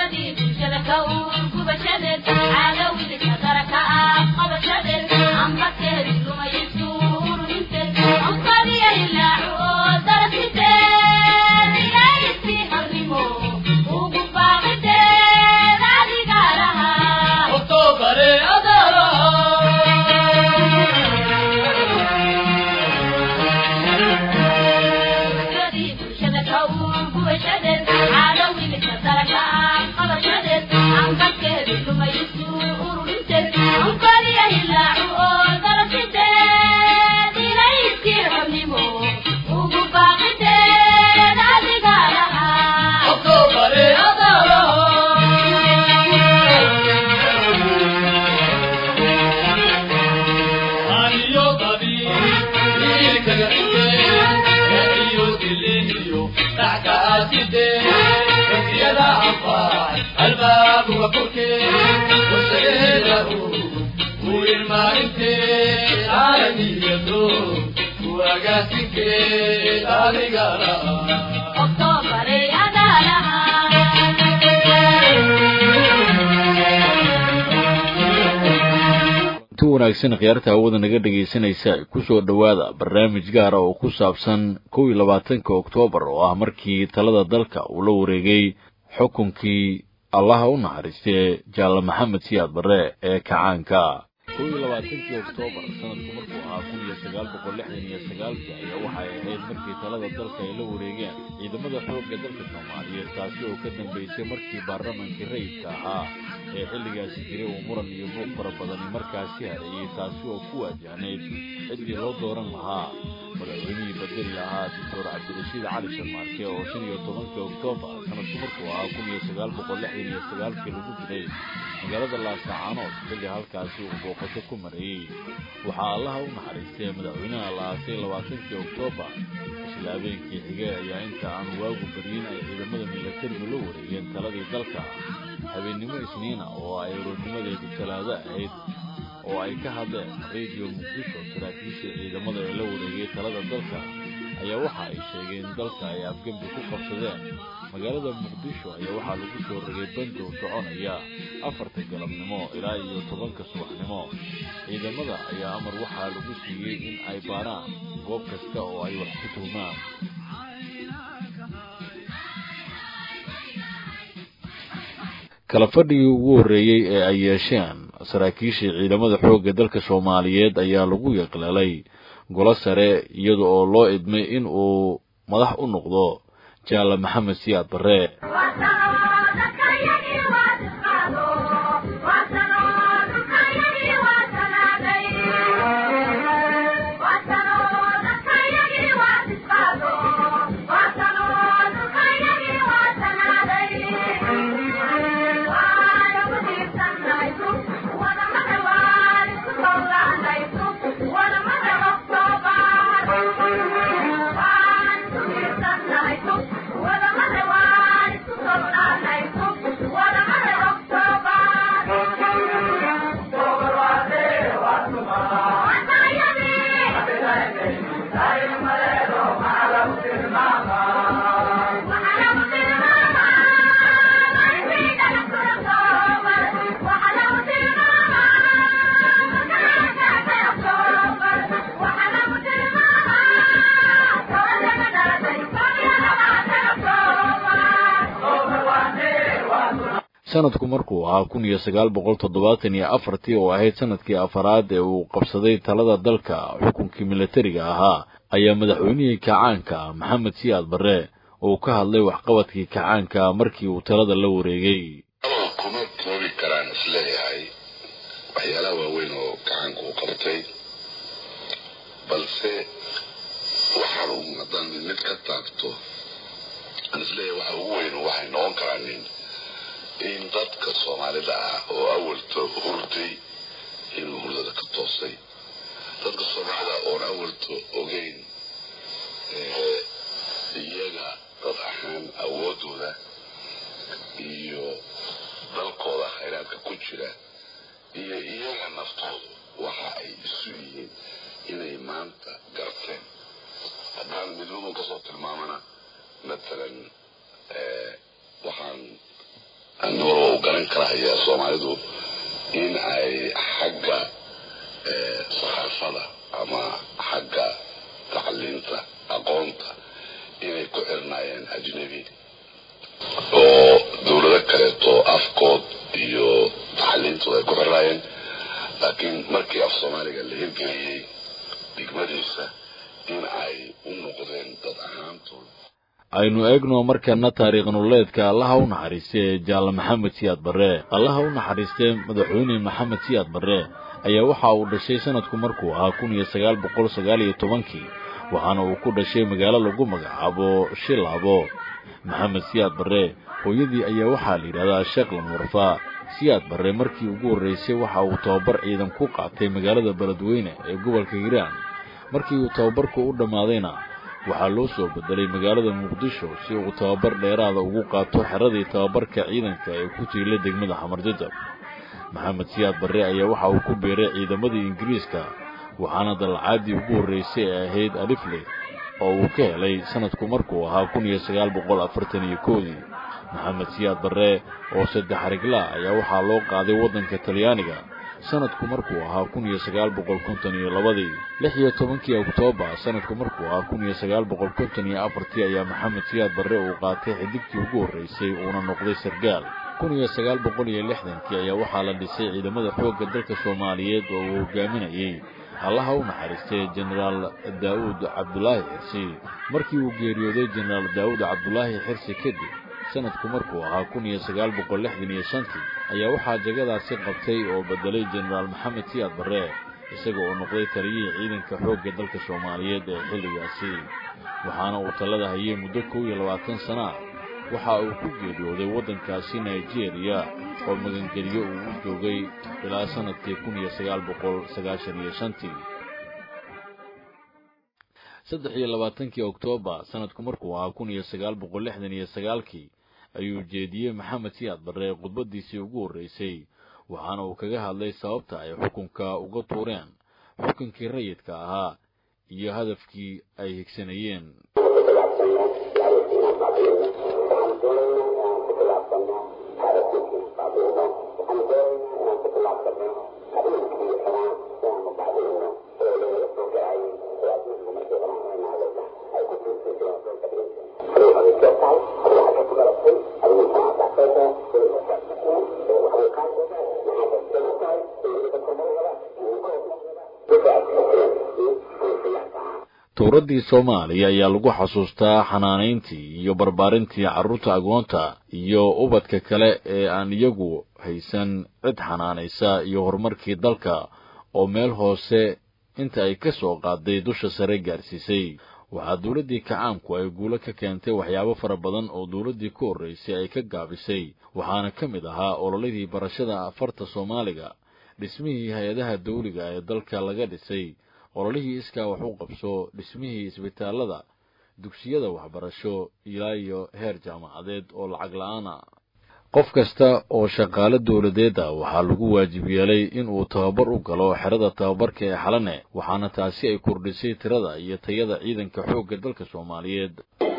wanaagsan khiyaarta hawada naga dhegaysanaysa kusoo dhowaada barnaamij gaara oo ku saabsan kow iyo labaatanka oktoobar oo ah markii talada dalka uu la wareegay xukunkii allaha u naxariistee jaalle maxamed siyaad barre ee kacaanka kow iyo labaatankii oktoobar sanadku markuu ahaa kun iyo sagaal boqol lixdan iyo sagaalkii ayaa waxay ahayd markii talada dalka ay la wareegeen ciidamada xoogga dalka soomaaliyeed taasi oo ka dambaysay markii baarlamankii rayidka ahaa ee xilligaasi jiray uu muran iyo buuq fara badani markaasi hareeyey taasi oo ku waajahnayd ciddii loo dooran lahaa madaxweynihii bedeli lahaa doctor cabdirashiid cali sharmaarke oo shan iyo tobankii oktoobar sanadku markuu ahaa kun iyo sagaal boqol lixdan iyo sagaalkii lagu dilay magaalada laasacaanood xilli halkaasi uu booqasho ku marayey waxaa allaha u naxariistay madaxweynaha la aasay labaatankii oktoobar isla habeenkii xigee ayaa inta aan waagu baryin ay ciidamada milatarigu la wareegeen taladii dalka habeennimo isniina oo ay roornimadeedu talaado ahayd oo ay ka hadleen radio muqdisho saraakiisha ciidamada ee la wareegay talada dalka ayaa waxa ay sheegeen dalka ay afgembi ku qabsadeen magaalada muqdisho ayaa waxaa lagu soo rogay bandow soconaya afarta galabnimo ilaa iyo tobanka subaxnimo ciidamada ayaa amar waxaa lagu siiyey in ay baaraan goob kasta oo ay wax ku tuhmaan kala fadhigii ugu horreeyey ee ay yeesheen saraakiishii ciidamada xoogga dalka soomaaliyeed ayaa lagu yaqlalay golo sare iyada oo loo idmay in uu madax u noqdo jaalle maxamed siyaad barre sanadku markuu ahaa kun iyo sagaal boqol toddobaatan iyo afartii oo ahayd sanadkii afaraad ee uu qabsaday talada dalka xukunkii milatariga ahaa ayaa madaxweynihii kacaanka maxamed siyaad barre uu ka hadlay waxqabadkii kacaanka markii uu talada la wareegay kuma koobi karaan isleeyahay waxyaalaha waaweyn oo kacaanka uu qabtay balse waxaan haddaan mid ka taabto aan isleeyahay waxa ugu weyn waxay noqon karaan nin in dadka soomaalida ah oo awalta hurday inuu hurdada ka toosay dadka soomaalida oon awalta ogeyn iyaga dad ahaan awoodooda iyo dalkooda khayraadka ku jira iyo iyaga naftoodu waxa ay isu yihiin inay maanta garteen haddaan midnadu kasoo tilmaamana matalan waxaan anigoo u garan karahaya soomaalidu in ay xagga saxaafada ama xagga tacliinta aqoonta inay ku xirnaayeen ajnebi oo dawlado kaleeto afkood iyo tacliintooda ay ku xirnaayeen laakiin markii af soomaaliga la hirgeliyey digmadiisa in ay u noqdeen dad ahaantooda aynu eegno markana taariikh nololeedka allaha u naxariistay ee jaalla maxamed siyaad barre allaha u naxariistay madaxweyne maxamed siyaad barre ayaa waxa uu dhashay sanadku markuu ahaa kun iyo sagaal boqol sagaal iyo tobankii waxaana uu ku dhashay magaalo lagu magacaabo shilaabo maxamed siyaad barre hooyadii ayaa waxaa la yidhahdaa sheekh lamurfa siyaad barre markii ugu horraysay waxa uu tababar ciidan ku qaatay magaalada beledweyne ee gobolka hiiraan markii uu tababarku u dhammaadayna waxaa loo soo bedelay magaalada muqdisho si uu tababar dheeraada ugu qaato xeradii tababarka ciidanka ee ku jiila degmada xamarjajab maxamed siyaad barre ayaa waxa uu ku biiray ciidamadii ingiriiska waxaana dalacaadii ugu horraysay ee ahayd alifle oo uu ka helay sanadku markuu ahaa kun iyo sagaal boqol afartan iyo koodii maxamed siyaad barre oo saddex ariglaa ayaa waxaa loo qaaday waddanka talyaaniga sanadku markuu ahaa kun iyo sagaal boqol konton iyo labadii lix iyo tobankii oktoobar sanadku markuu ahaa kun iyo sagaal boqol konton iyo afartii ayaa maxamed siyaad barre uu qaatay xidigtii ugu horraysay uuna noqday sargaal kun iyo sagaal boqol iyo lixdankii ayaa waxaa la dhisay ciidamada xoogga dalka soomaaliyeed oo uu hogaaminayey allaha u naxariistay jenaraal daa'uud cabdulaahi xirsi markii uu geeriyooday jenaraal daa'uud cabdulaahi xirsi kadib sanadku markuu ahaa kun iyo sagaal boqol lixdan iyo shantii ayaa waxaa jagadaasi qabtay oo bedelay jenaraal maxamed siyaad barre isaga oo noqday taliyihii ciidanka xoogga dalka soomaaliyeed ee xilligaasi waxaana uu talada hayay muddo kow iyo labaatan sana ah waxa uu ku geeriyooday waddankaasi nigeria oo magangeliyo uu u joogay ilaa sanadkii kun iyo sagaal boqol sagaashan iyo shantii saddex iyo labaatankii oktoobar sanadku markuu ahaa kun iyo sagaal boqol lixdan iyo sagaalkii ayuu jeediyey maxamed siyaad barre khudbaddiisii ugu horraysay waxaana uu kaga hadlay sababta ay xukunka uga tuureen xukunkii rayidka ahaa iyo hadafkii ay higsanayeen tuuraddii soomaaliya ayaa lagu xasuustaa xanaanayntii iyo barbaarintii carruurta agoonta iyo ubadka kale ee aan iyagu haysan cid xanaanaysa iyo horumarkii dalka oo meel hoose inta ay ka soo qaaday dusha sare gaarsiisay waxaa dawladdii kacaamku ay guulo ka keentay waxyaabo fara badan oo dawladdii ku horraysay ay ka gaabisay waxaana ka mid ahaa ololadii barashada afarta soomaaliga dhismihii hay-adaha dawliga ee dalka laga dhisay ololihii iskaa wax u qabso dhismihii isbitaallada dugsiyada waxbarasho ilaa iyo heer jaamacadeed oo lacag la-aana qof kasta oo shaqaale dawladeeda waxaa lagu waajib yeelay inuu tababar u galo xerada tababarka ee xalane waxaana taasi ay kordhisay tirada iyo tayada ciidanka xoogga dalka soomaaliyeed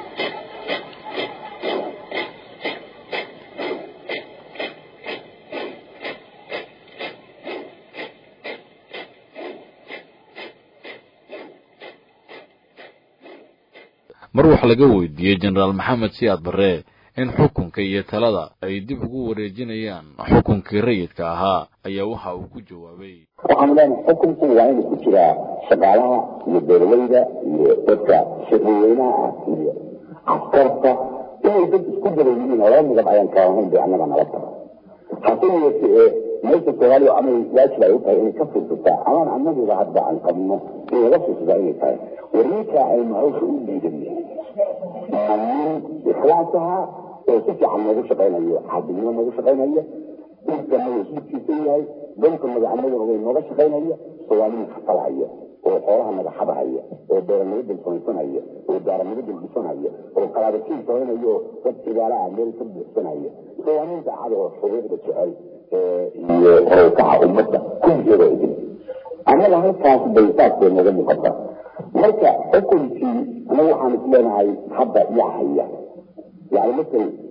mar wax laga weydiiyey jenaraal maxamed siyaad barre in xukunka iyo talada ay dib ugu wareejinayaan xukunkii rayidka ahaa ayaa waxa uu ku jawaabay waxaanu leenahay xukunku waa inuu ku jiraa shaqaalaha iyo beeraleyda iyo dadka shaqaweynaha ah iyo askarta inay dad isku daran yihiin oo laba midab ayaan kala ahayn bay annaga nala tahay hase yeeshe ee meesha soomaaliya ama waajib ay u tahay inay ka fursataa amaan annaguba hadda aan qabno in laga fursataa inay tahay war ninkaa aynu hawsha u dhiidanay nin ikhlaas ahaa oo si fiican noogu shaqaynayo caadilnimo noogu shaqaynayo dhulkana way hidkiisan yahay dhulka magacanaduna way nooga shaqaynaya soomaalina kafalhaya oo xoolaha madaxadahaya oo beeranimo dalsoonsanaya oo daaranimo dalbisanaya oo qalaadakiin sooynayo oo dad sigaalaha meel ka buuxsanaya soomaaliin daacada oo xuquuqda jecel iyo horowkaca ummadda kulligeeda idin annaga halkaas bay saasbay nooga muuqata marka xukunkii anagu waxaan is leenahay hadda yaa haya yani masel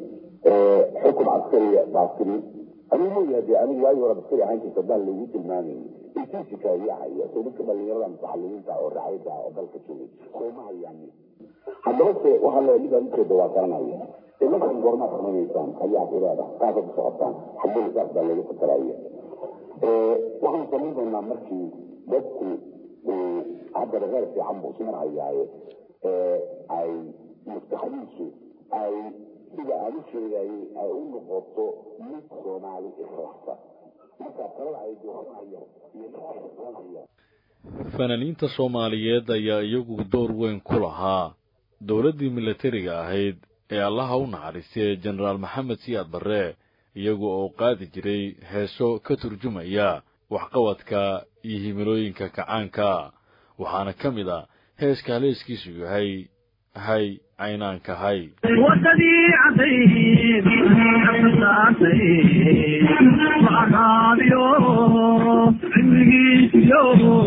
xukun caskariya baatini anigu leeyahay dee anigu waagi hore askari ahaan jirta daan lagu tilmaamayay intiisi kaayahaya soo dadka dhalinyarada mutaxalimiinta oo raxayda oo dalka joogay sooma hayaan haddaba se waxaa le midaan ujeeda waa garanaya ee markaan goormaa samaynaysaa ayaa iraada qaasa ku socotaan xaggee saas baa lagu fakaraya waxaan samayn doonaa markii dadku hadda reer fiican buu ismarhayaaye ay maskaxdiisu ay sida aan u sheegayay ay u noqoto mid soomaali ikhlaaqsan markaa talada ay dooranaya iyo dooranaya fanaaniinta soomaaliyeed ayaa iyagu door weyn ku lahaa dowladdii milatariga ahayd ee allaha u naxariistay jenaraal maxamed siyaad barre iyagu oo qaadi jiray heeso ka turjumaya waxqabadka iyo himilooyinka kacaanka waxaana ka mid a heeska haleeskiisu yahay hay caynaanka hay wadadii cadayd saasay macaabiyo cimrigiisiyo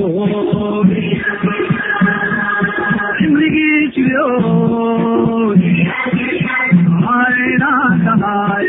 cimrigiisiyo aynaakahay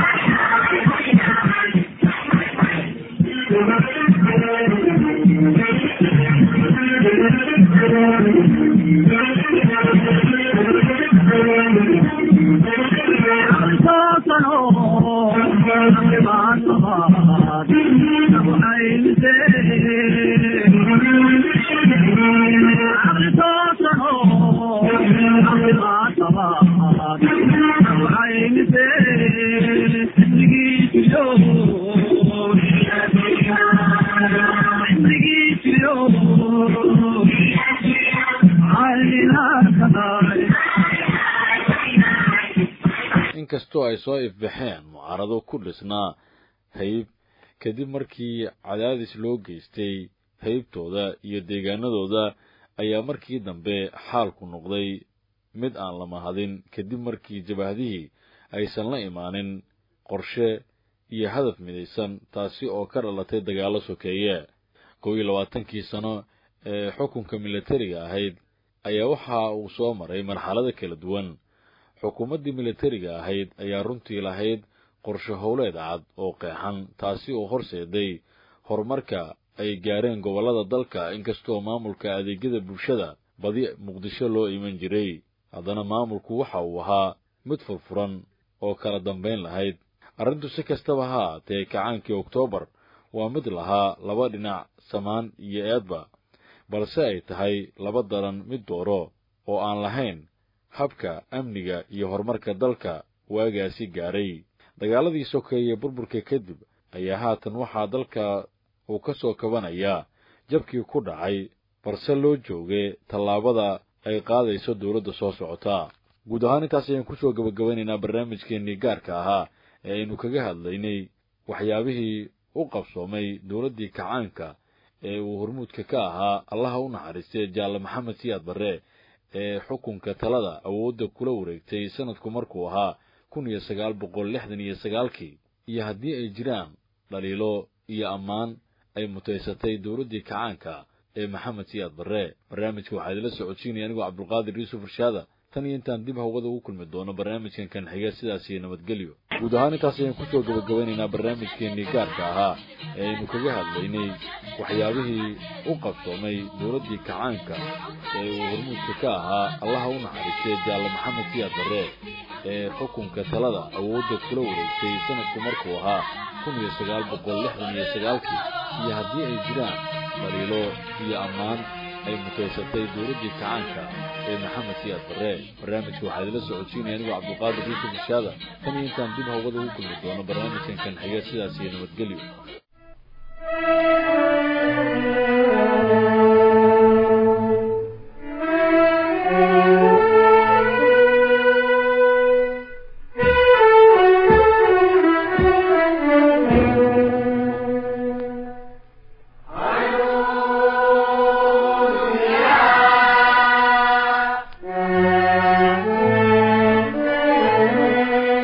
inkastoo ay soo ifbaxeen mucaarado ku dhisnaa hayb kadib markii cadaadis loo geystay haybtooda iyo deegaanadooda ayaa markii dambe xaalku noqday mid aan la mahadin kadib markii jabahdihii aysan la imaanin qorshe iyo hadaf midaysan taasi oo ka dhalatay dagaallo sokeeye kow iyo labaatankii sano ee xukunka milatariga ahayd ayaa waxa uu soo maray marxalado kala duwan xukuumaddii milatariga ahayd ayaa runtii lahayd qorshe howleed cad oo qeexan taasi oo horseeday horumarka ay gaareen gobollada dalka inkastoo maamulka adeegyada bulshada badi muqdisho loo iman jiray haddana maamulku waxa uu ahaa mid furfuran oo kala dambayn lahayd arrintu si kastaba ha ahaatee kacaankii oktoobar waa mid lahaa laba dhinac samaan iyo eedba balse ay tahay laba daran mid dooro oo aan lahayn habka amniga iyo horumarka dalka waagaasi gaaray dagaaladii sokeeye burburka kadib ayaa haatan waxaa dalka uu ka soo kabanayaa jabkii ku dhacay balse loo joogay tallaabada ay qaadayso dowladda soo socota guud ahaan intaas ayaan kusoo gabagabanaynaa barnaamijkeennii gaarka ahaa ee aynu kaga hadlaynay waxyaabihii u qabsoomay dowladdii kacaanka ee uu hormuudka ka ahaa allaha u naxariistay jaalle maxamed siyaad barre ee xukunka talada awoodda kula wareegtay sanadku markuu ahaa kun iyo sagaal boqol lixdan iyo sagaalkii iyo haddii ay jiraan dhaliilo iyo ammaan ay mutaysatay dowladdii kacaanka ee maxamed siyaad barre barnaamijka waxaa idila socodsiinaya anigoo cabdulqaadir yuusuf irshaada tan iyo intaan dib hawada ugu kulmi doono barnaamijkan kan xiga sidaas iyo nabadgelyo guud ahaan intaas ayaan kusoo gabagabanaynaa barnaamijkeennii gaarka ahaa ee aynu kaga hadlaynay waxyaabihii u qabsoomay dowladdii kacaanka ee uu hormuudka ka ahaa allaha u naxariistay jaalle maxamed siyaad barre ee xukunka talada awoodda kula wareegtay sanadku markuu ahaa kun iyo sagaal boqol lixdan iyo sagaalkii iyo haddii ay jiraan dhaliilo iyo ammaan ay mutaysatay dowladdii kacaanka ee maxamed siyaad barre barnaamijka waxaa idila socodsiinaya anigoo cabdulqaadir yuusuf ishaada tan iyo intaan dib hawada ugu kulmi doono barnaamijkan kan xiga sidaas iyo nabadgelyo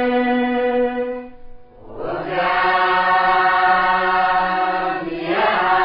Yeah.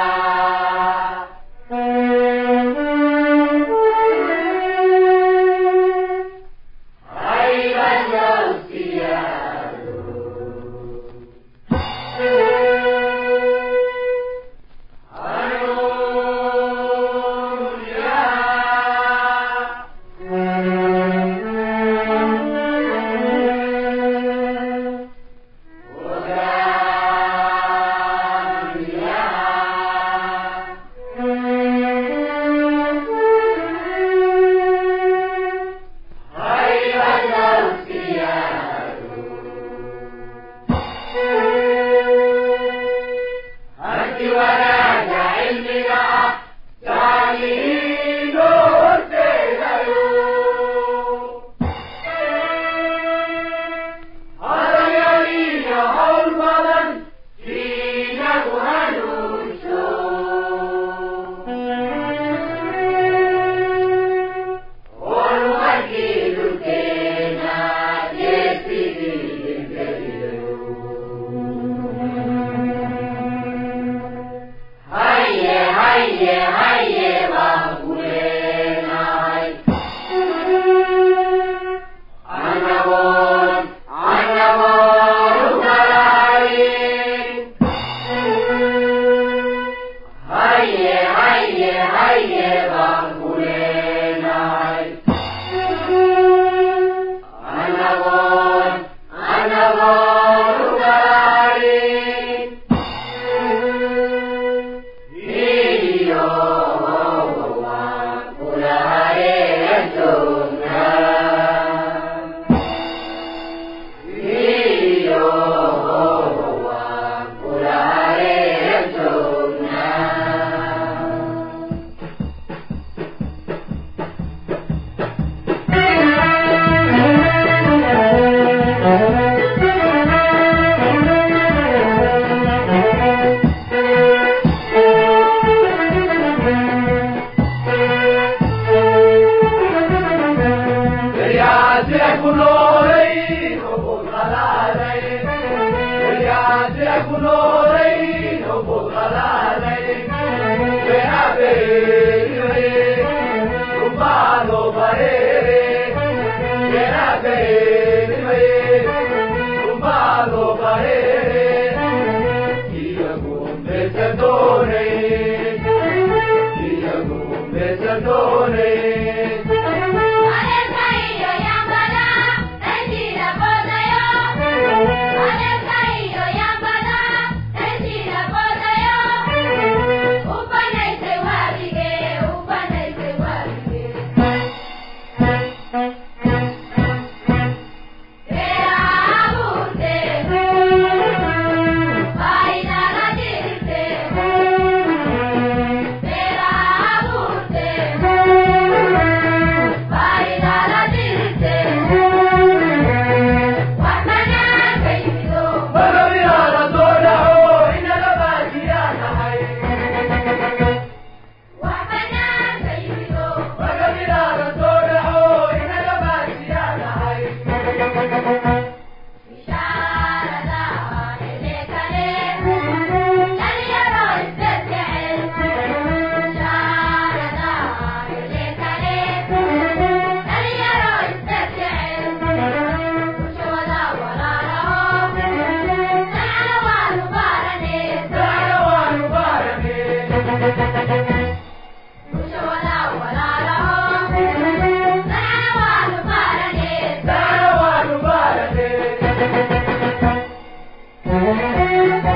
Thank you.